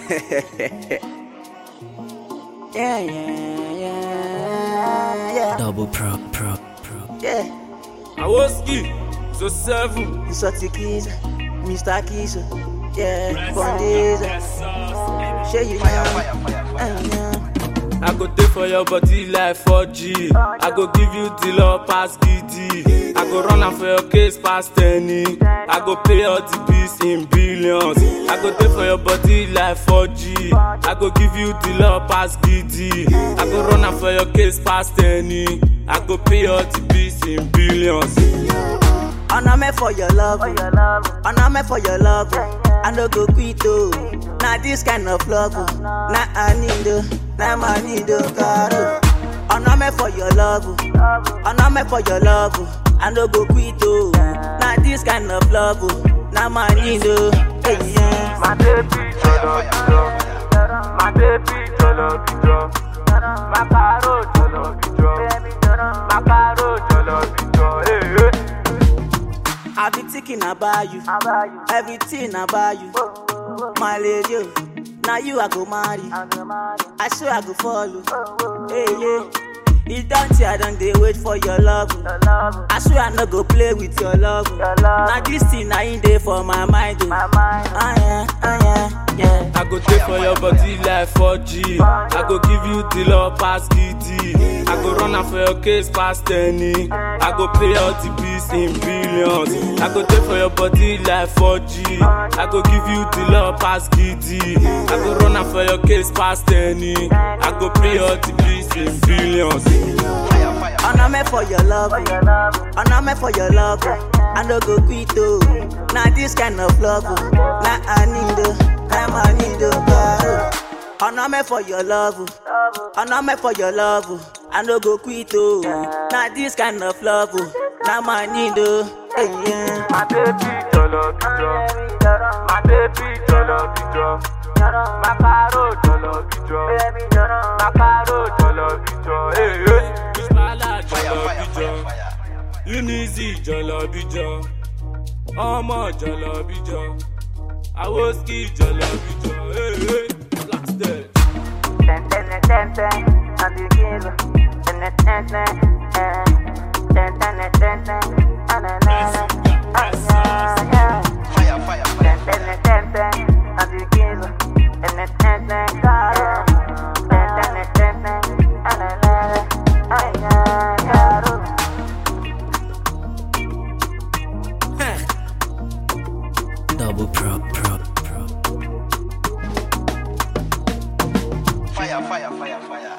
yeah, yeah, yeah, yeah, Double pro, pro, pro. yeah. Awoski, so seven. You such a kiss, Mr. Kiss, yeah, Bondiza. Show you now, uh, yeah. I go take for your body like 4G. I go give you the love pass GD. I go run am for your case past any. I go pay all the bills in billions. I go take for your body like 4G. I go give you the love pass GD. I go run am for your case past any. I go pay all the bills in billions. And I'm for your love, and I'm for your love. I no go quit oh. Now this kind of love, oh. now I need oh. now I need oh, caro. And I'm for your love, oh. and I'm for your love. oh. I no go quit oh. Now this kind of love, oh. now I need oh. Hey, yeah. My baby, jolo bijo. My baby, jolo bijo. My caro, jolo bijo. My caro, jolo bijo. Hey, hey. I be thinking about you, everything about you. My lady, oh. now you I go marry. I swear I go follow. Hey, yeah. It don't say I don't dey wait for your love. oh. I swear I no go play with your love. oh. Now this thing I ain't there for my mind. Oh. Ah, yeah, ah, yeah, yeah. I go take for your body like 4G. I go give you the love pass GD. I go run am for your case past any. I go pay all the bills in billions. I go take for your body like 4G. I go give you the love pass GD. I go run am for your case past any. I go pay all the bills in billions. And I'm for your love, oh. and I'm for your love. oh. I no go quit oh. Now this kind of love, oh. now I need oh, now I need oh, caro. And I'm for your love, oh. and I'm for your love. oh. I no go quit oh. Now this kind of love, oh. now I need oh. Hey, yeah. My baby, jolo bijo. My baby, jolo bijo. My caro, jolo bijo. My caro, jolo bijo. Hey, hey. Bísmálà jọlọ bíjọ, Unizi jọlọ bíjọ, ọmọ jọlọ bíjọ, Awoski jọlọ bíjọ, hey, hey, blasted. Ten, ten, ten, ten, and the kilo. Ten, ten, ten, eh. Ten, ten, ten, ten, ah, na, na, na. Ah, yeah, yeah. Ten, ten, ten, ten, and the kilo. Ten, ten, ten, caro. Ten, ten, ten, ten, ah, na, na, na. Ah, yeah, caro. Double pro, pro, pro. Fire, fire, fire, fire.